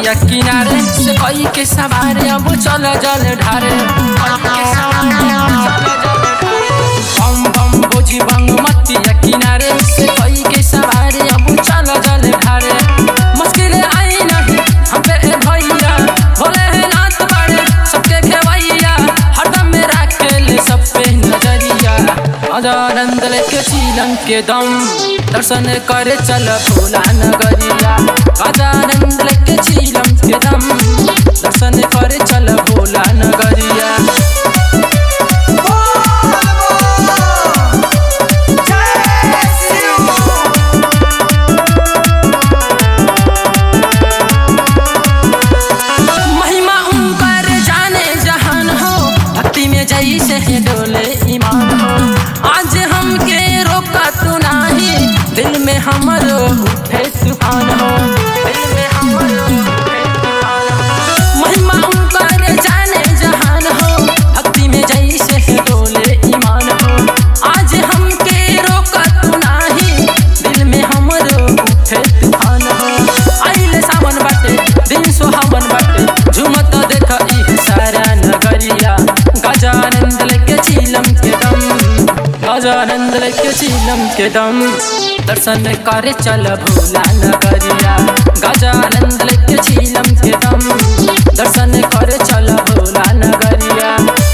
मतिया किनारे से कई के सवारे अब चल जल ढारे बम बम बोझी बंग मतिया किनारे से कई के सवारे अब चल जल ढारे मुश्किल आई नहीं हम पे ए भैया भोले हैं नाथ बड़े सबके खेवैया हरदम में राखेल सब पे नजरिया अदानंद लेके चीलन के दम दर्शन करे चल भोला नगरिया अदानंद लेके चीलम के दम दर्शन करे चल भोला नगरिया महिमा ऊपर जाने जहान हो भक्ति में जैसे है डोले ईमान हो आज हमके रोका तू नाही दिल में हमरो उठे तूफान हो दिल में हमरो उठे तूफान हो महिमा ऊपर जाने जहान हो भक्ति में जैसे है डोले ईमान हो आज हमके रोका तू नाही दिल में हमरो उठे तूफान हो आइले सावन बाटे दिन सुहावन बाटे झुमत देख ई सारा नगरिया गजानंद लेके चीलम के दम गजानंद लेके चीलम के दम दर्शन करे चल भोला नगरिया गजानंद लेके चीलम के दम दर्शन करे चल भोला नगरिया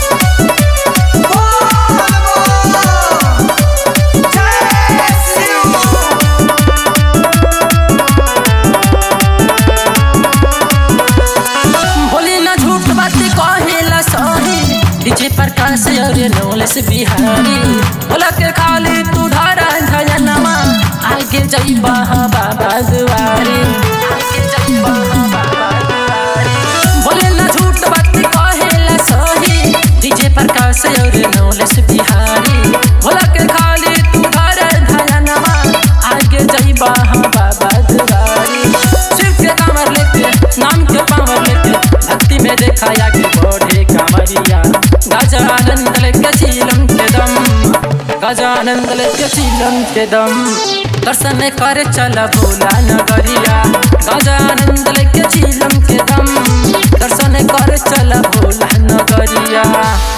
बोली ना झूठ बात कहेला सही डीजे प्रकाश और नौलेस बिहारी बोला के खाली तू धारा धजनमा आगे जइबा बाबा दुआरे आगे जइबा बाबा दुआरे बोले ना झूठ बात कहेला सही डीजे प्रकाश और नौलेस बिहारी बोला के खाली तू धारा धजनमा आगे जइबा बाबा दुआरे शिव के कामर लेके नाम के पावर लेके भक्ति में देखा आगे बढ़े कामरिया गजानंद लेके चीलम के दम गजानंद लेके चीलम के दम दर्शन करे चल भोला नगरिया गजानंद लेके चीलम के दम दर्शन करे चल भोला नगरिया